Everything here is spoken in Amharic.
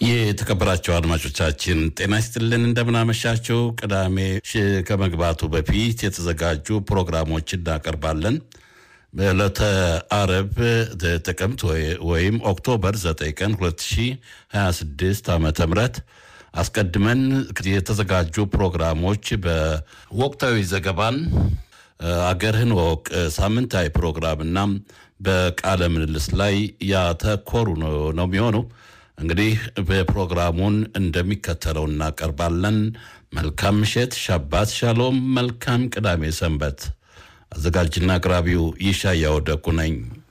የተከበራቸው አድማጮቻችን ጤና ይስጥልን፣ እንደምናመሻቸው። ቅዳሜ ከመግባቱ በፊት የተዘጋጁ ፕሮግራሞች እናቀርባለን። በዕለተ አረብ ጥቅምት ወይም ኦክቶበር 9 ቀን 2026 ዓ ም አስቀድመን የተዘጋጁ ፕሮግራሞች በወቅታዊ ዘገባን አገርህን ወቅ ሳምንታዊ ፕሮግራምና በቃለ ምልልስ ላይ ያተኮሩ ነው የሚሆኑ እንግዲህ በፕሮግራሙን እንደሚከተለው እናቀርባለን። መልካም ምሽት፣ ሻባት ሻሎም፣ መልካም ቅዳሜ ሰንበት። አዘጋጅና አቅራቢው ይሻያው ደጉ ነኝ።